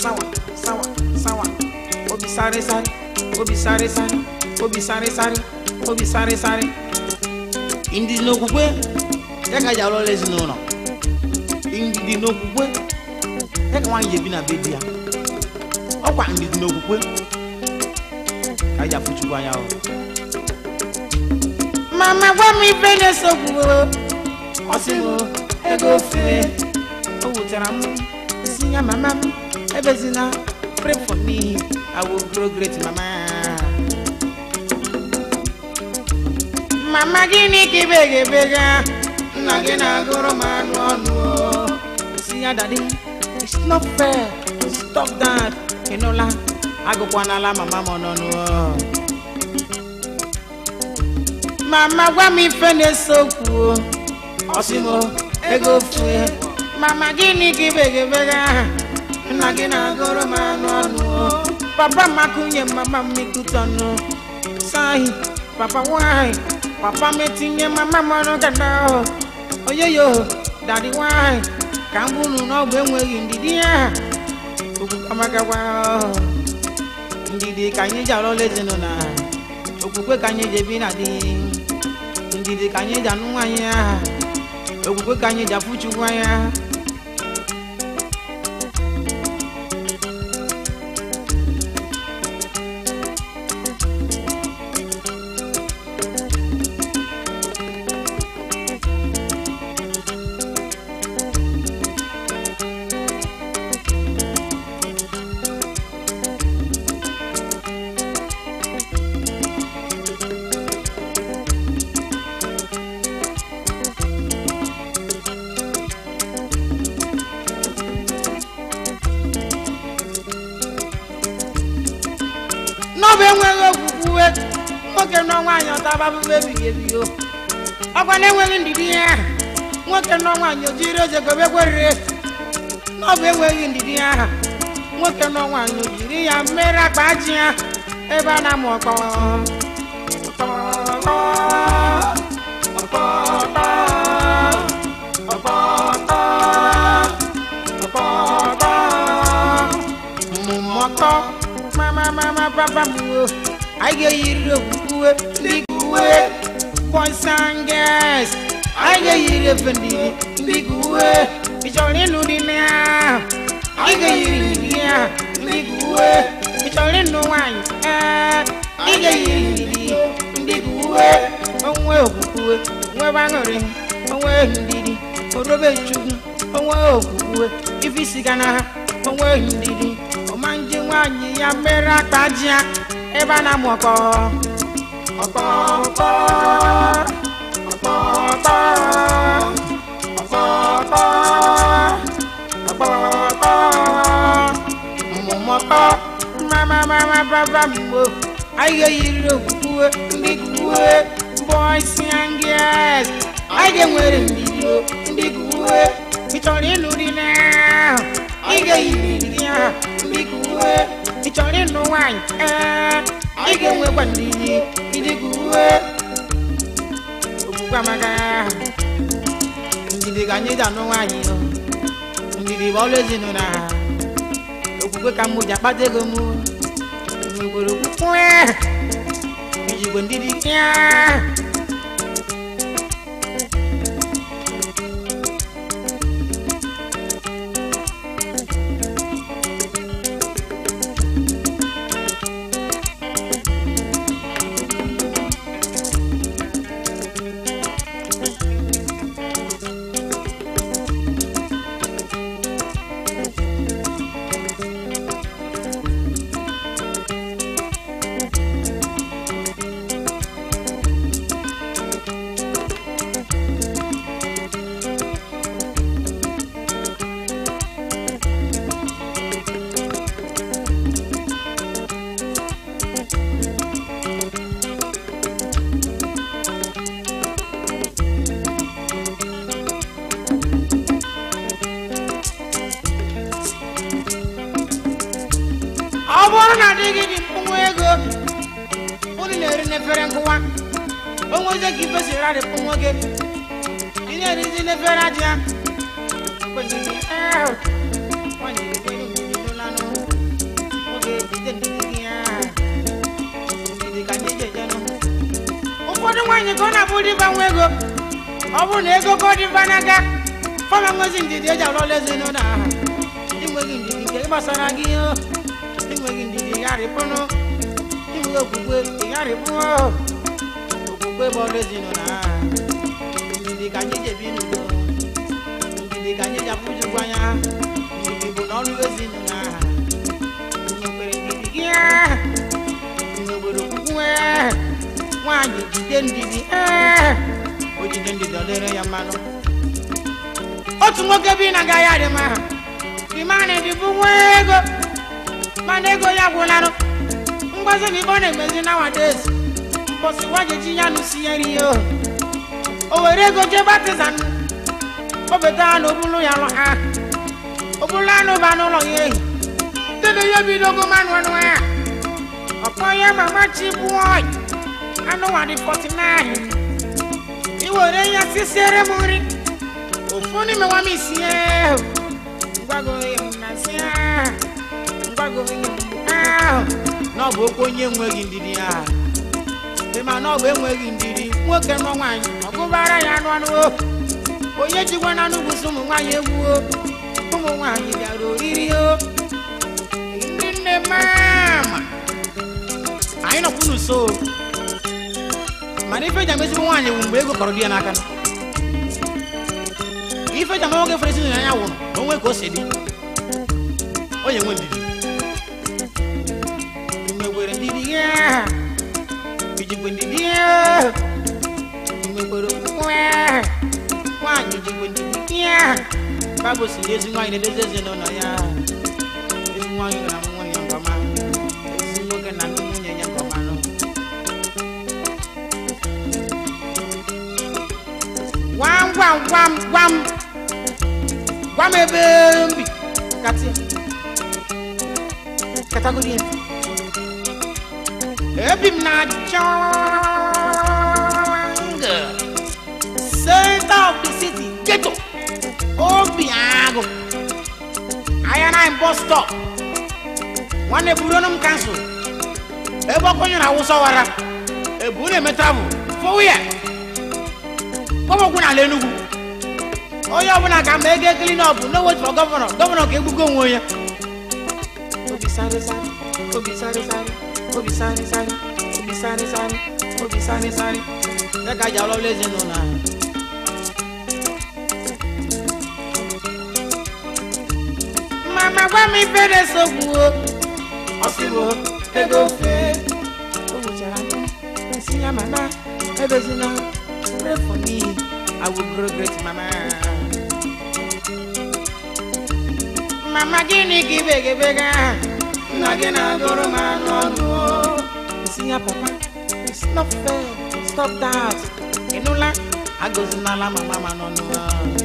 sawa sawa sawa obi sáré sáré obi sáré sáré obi sáré sáré obi sáré sáré ndidi n'okwukwe ya ka ji alụ ọrụ ezinụlọ ndidi n'okwukwe ya ka nwaanyị ji ebi na be di ya ọkwa ndidi n'okwukwe ka ji afụ chukwu anya ọrụ mama gwa m ife na-esogbu ọ sị m ego fee o wutara m si ya mama m ebezina pray for me i will grow great mama mama gịnị ka ibegabega nna gị na-agụrụ m anụ ọnụ o. si ya dadi it's not fair stop that ịnụla agụkwanala mama m ọnụnụ o. mama gwa m ife na-ese okwu o. ọ sị m ego fue mama gịnị ka ibegabega nna gị na-agụrụ m anụ ọnụ o. papa m akụnye mama m ikutọnụ sahi papa nwanyị papa m etinye mama m ọnụ gada oyoyo dadi nwanyị ka m bụrụ n'ọgwụ enweghị ndidi ya okwukamagawa ndidi ka anyị ji alụla ezinụlọ okwukwe ka anyị ji ebi na di ndidi ka anyị ji anụ nwaanyị ya okwukwe ka anyị ji afụ chukwu anya n'ọbụ enweghị okwukwe nwoke nọ nwaanyị ọtaba abụbụ ebighị ebi o ọkwa na-enweghị ndidi ya nwoke nọ nwaanyị o jiri eze gobe kwerire n'ọbụ enweghị ndidi ya nwoke nọ nwaanyị o jiri ya mere akpa ji ya ebe a na-amụ ọkpọ ọkpọ, ọkpọ, ọkpọ, ọkpọ, ọkpọ, mmụmọtọ mama mama papa m o anyị ga-eyiri okwukwe ndị uwe boys and girls anyị ga-eyiri efe ndị ndị uwe ị chọrọ ịnụ dị na anyị ga-eyiri ndị ya ndị uwe ị chọrọ ịnụ nwaanyị ee ị ga-eyiri ndị ndị uwe onwe okwukwe nwebe aṅụrị onwe ndidi orobe chukwu onwe okwukwe ife isi ga na ha onwe ndidi ọma nje nwaanyị ya mere akpa ji ya ebe a na-amụ ọkpọ ọkpọ ọkpọ ọkpọ ọkpọ ọkpọ ọkpọ ọkpọ ọkpọ mmụmọkpọ mama mama papa mgbo anyị ga-eyiri okwukwe ndị kuwe boys and girls anyị ga-enwere ndidi o, ndị kuwe ị chọrọ ịnụ dị na ị ga-eyiri ndị ahụ ndị kuwe ị chọrọ ịnụ nwaanyị ee ị ga-enwekwa ndidi ndị kuwe okwukwe amaka ndidi ka anyị ji anụ nwaanyị o. ndidi bụ ọlụ ezinụlọ ha okwukwe ka mụ ji akpata ego mụ nwekwere okwukwe ijikwe ndidi ya ọ bụrụ na adịghị dị mkpụnwa ego unu na-eri n'efere nkụwa onweze ka ife siri adị mkpụnwa gị ị na-erizi n'efere aja Mgbe niile, "Eh, ọ nyere gị elu mgbe niile lanụ." nwaanyị ka ọ na-abụ dịba nwa ego ọ bụrụ na ego ka ọ dịba n'aka fọma nwezi ndidi eji alụọla ezinụlọ aha inweghị ndidi nke gbasara gị o inweghị ndidi gharịpụnụ inweghị okwukwe ịgharịpụ okwukwe bụ ọrụ ezinụlọ aha ndidi ka anyị ji ebi n'udo ndidi ka anyị ji apụjukwu anya ndidi bụ n'ọrụ ezinụlọ aha nwekwere ndidi gị nwekwere okwukwe nwaanyị jide ndidi ee o jide ndidi ọ dịrị ya mmanụ otu nwoke bi na agaghị adị mma dimana dịbụ nwa ego mana ego ya gwụlarụ mgbazi bụ ibe ọ na-emezi nowadays mbọsị wajeji ya nụsi ya rie o o were ego jee batizan o beta ha na obulu ya lụ ha obulu anụ ba n'ụlọ ya ehi dede ya bidogo manụ anụ ya ọkpọ ya mama chi bụọ anụ nwa dị 49 iwere ya sisiere m nri ofu n'ime nwa m isie ngwagoghị m na si ngwagoghị m ahụ na ọ bụ okwu onye enweghị ndidi ya ịma na ọ bụ enweghị ndidi nwoke nọ nwaanyị ọgụbara ya anụ anụ o onye jikwa na anụ bụsị ụmụ nwaanyị egwu o ụmụ nwaanyị bịara oriri o ndị nne mama anyị nọkwu n'uso mana ife ji amezigbo nwaanyị bụ mgbe ego kọrọ di ya n'aka ife ji ama nwoke fere esi anya wụrụ na onwe ka o si dị onye nwe ndidi nwekwere ndidi ya ijikwe ndidi ya nwekwere okwukwe nwaanyị jikwe ndidi ya baịbụl si ezi nwaanyị na-edozi ezinụlọ ya ezi nwaanyị gara m nwunye nke ọma ezi nwoke na ndị nwunye ya nke ọma nụ gwam gwam gwam gwam gwam ebe mbi kati katagodi ya ebi m na jungle center of the city ghetto obi agụ ahịa na bus stop nwanne buruonu m kansụl ebe ọkụ nyere awụsa wara ebu na-eme travel fọwụ ya gbọmọgwụ n'ala enugwu onye ọbụla ka ma ego ekili na ọbụ no wait for gọvanọ gọvanọ ka egbugo onwe onye obi sáré sáré obi sáré sáré obi sáré sáré obi sáré sáré obi sáré sáré ya ka jà ọlọ́wọ́lẹ́ ezinụlọ ahụ mama gwa m ife na-esogbu o ọsịwo ego fe o gwuchara nsị ya mama ebezina pray for me i will grow great mama mama gịnị ka ibegabega nna gị na-agụrụ m anụ ọnụ o nsị ya papa it's not fair stop that ịnụla agọzinala mama ma n'ọnụ a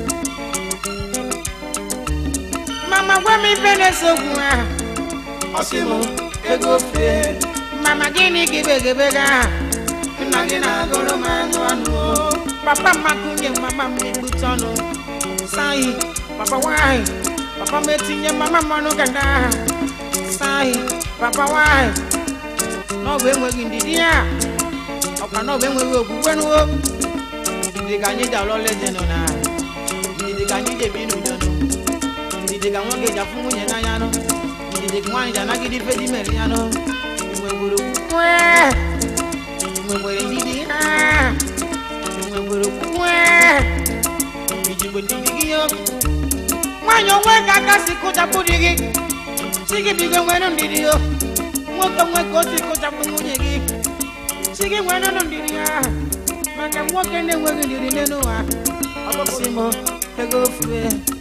mama gwa m ife na-esogbu ha ọsị m ego fee mama gịnị ka ibegabega nna gị na-agụrụ m anụ ọnụ o papa mmakunye mama m egbute ọnụ sahi papa nwanyị papa m etinye mama m ọnụ gada sahi papa nwanyị n'ọbụ enweghị ndidi ya ọkwa n'ọbụ enweghị okwukwe n'uwo ndidi ka anyị ji alụọla eze nọ na ndidi ka anyị ji ebi n'udo nụ ndidi ka nwoke ji afụ nwunye n'anya nụ ndidi ka nwaanyị ji anagide ife dị mere ya nụ enwegburu okwukwe enwegbere ndidi ha enwegbere okwukwe ijigbo ndidi gị yo nwaanyị onwe ka aka si kụchapụ di gị chi gị bigo nwere ndidi yo nwoke nwe ka o si kụchapụ nwunye gị chi gị nwere nụ ndidi ya maka nwoke na-enweghị ndidi n'elu ụwa ọkpọsị m ego ofue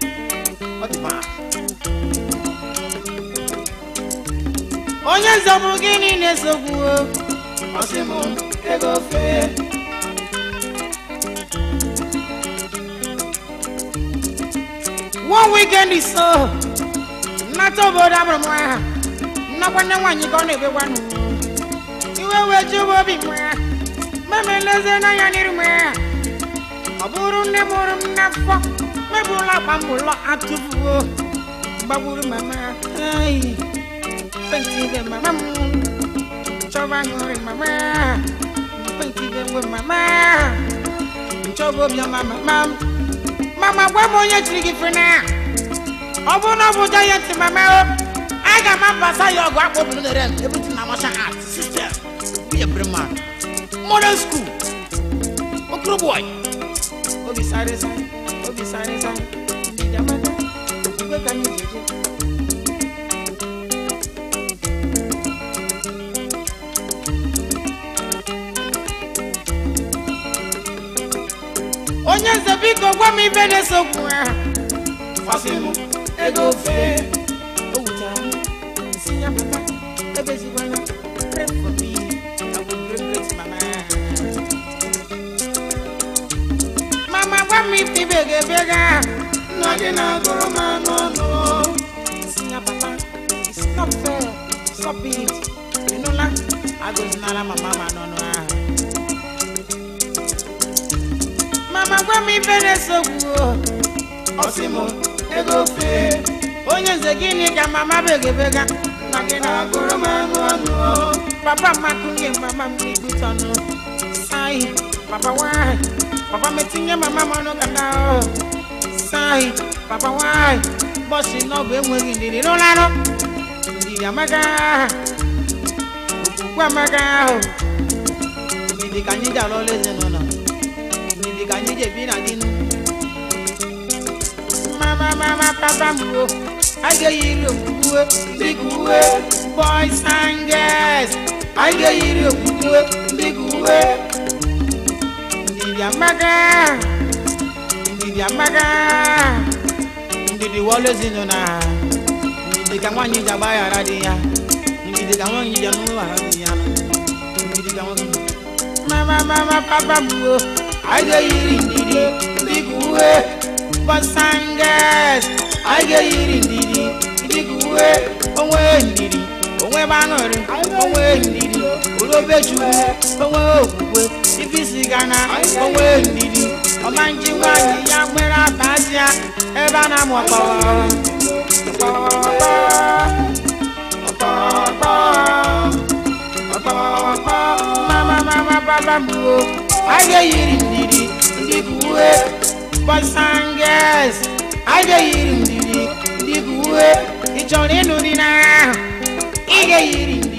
onye nzọbụ gịnị na-esogbu ọsị m ego ofue one weekend is so nnata obodo amụrụ m aha nnakwa nne nwaanyị ka ọ na-ebekwanụ iwe wee jụba obi m ya meme leze n'anya n'iru m ya ọ bụrụ nne mụrụ m n'afọ mebụla akpa m ụlọ atụfuo gbagburu mama ai penti ibe mama m chọba ṅụrị mama ekwe nke ibe nwe mama nchọba obiọma mama m mama gwa m onye chiri gị fena ọ bụrụ na ọ bụ giant mama o aga m abasa ya ọgụ akpọ obodo na rem everything na martial art system be a brave man modern school okoro boy obi sáré sáré obi sáré sáré ndị amaka okwukwe ka anyị ji eje onye nze biko gwa m ibe na-eso okwu ahụ fasị m ego ofe o wuchara m nsị ya pụta ebezigwana pray for me I will great great mama mama gwa m ife ibe ga-ebega nna gị na-agụrụ m anụ ọnụ nsị ya papa it's not fair stop it ịnụla agụzinala mama ma n'ọnụ ahụ mama gwa m ife na-esogbu ọsị m ego ofe onye nze gịnị ka mama begabega nna gị na-agụrụ m anụ ọnụ papa makụnye mama m n'ibute ọnụ sai papa nwanyị papa metinye mama m ọnụ kata sai papa nwanyị bọsị n'ọbụ enweghị ndidi n'ụlarụ ndidi amaga okwukwe amaga ahụ ndidi ka anyị ji alụ ọlụ ezinụlọ ndidi ka anyị ji ebi na dinu mama mama papa m o a ga-eyiri okwukwe dịka uwe boys and girls a ga-eyiri okwukwe dịka uwe ndidi amaga ndidi amaga ndidi wọlụ ezinụlọ ha ndidi ka nwaanyị ji agbaghara di ya ndidi ka nwaanyị ji anụ ghara di ya ndidi ka nwaanyị mama mama papa m o a ga-eyiri ndidi dịka uwe boys and girls a ga-eyiri ndidi dịka uwe onwe ndidi onwe gbaṅụrị onwe ndidi olobechukwu onwe okwukwe ifisi gana onwe ndidi ọma nji nwaanyị ya nwere atazịa ebe a na-amụ ọkpọrọ mama mama papa m o a ga-eyiri ndidi dịka uwe boys and girls a ga-eyiri ndidi dịka uwe ị chọrọ ịnụ di n'ahụ ị ga-eyiri ndidi